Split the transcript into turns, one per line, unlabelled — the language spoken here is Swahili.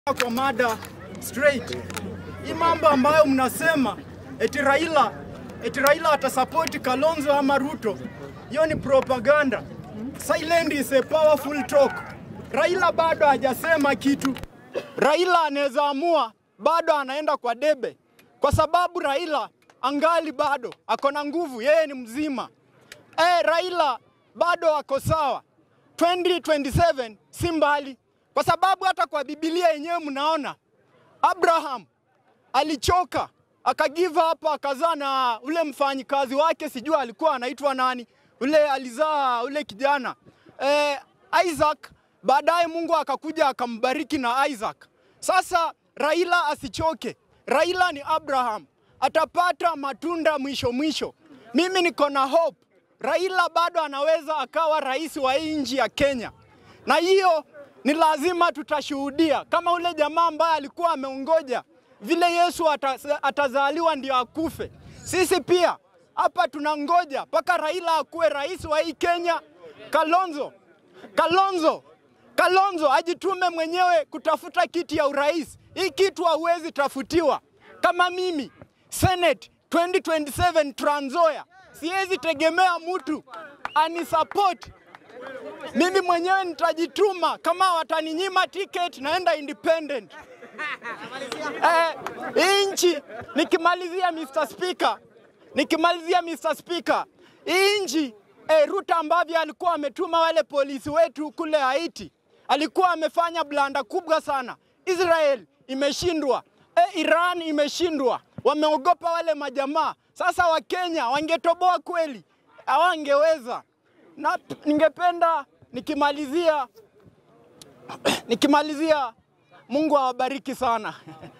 Kwa mada straight, hii mambo ambayo mnasema eti Raila eti Raila atasapoti Kalonzo ama Ruto, hiyo ni propaganda. Silent is a powerful talk. Raila bado hajasema kitu. Raila anaweza amua bado anaenda kwa debe, kwa sababu Raila angali bado ako na nguvu, yeye ni mzima. Eh, Raila bado ako sawa. 2027 si mbali, kwa sababu hata kwa Biblia yenyewe mnaona Abraham alichoka aka give up akazaa na ule mfanyikazi wake, sijui alikuwa anaitwa nani, ule alizaa ule kijana eh, Isaac. Baadaye Mungu akakuja akambariki na Isaac. Sasa Raila asichoke, Raila ni Abraham, atapata matunda mwisho mwisho. Mimi niko na hope Raila bado anaweza akawa rais wa hii nchi ya Kenya, na hiyo ni lazima tutashuhudia, kama ule jamaa ambaye alikuwa ameongoja vile Yesu atazaliwa ndio akufe. Sisi pia hapa tunangoja mpaka Raila akuwe rais wa hii Kenya. Kalonzo, Kalonzo, Kalonzo ajitume mwenyewe kutafuta kiti ya urais. Hii kitu hauwezi tafutiwa. Kama mimi Senate 2027 Trans Nzoia, siwezi tegemea mtu anisupport mimi mwenyewe nitajituma. Kama wataninyima ticket, naenda independent. Eh, hii nchi nikimalizia, Mr. Speaker, nikimalizia Mr. Speaker, hii nchi eh, Ruto ambavyo alikuwa ametuma wale polisi wetu kule Haiti, alikuwa amefanya blanda kubwa sana. Israel imeshindwa, eh, Iran imeshindwa, wameogopa wale majamaa. Sasa Wakenya wangetoboa kweli, hawangeweza. Na ningependa nikimalizia nikimalizia, Mungu awabariki sana.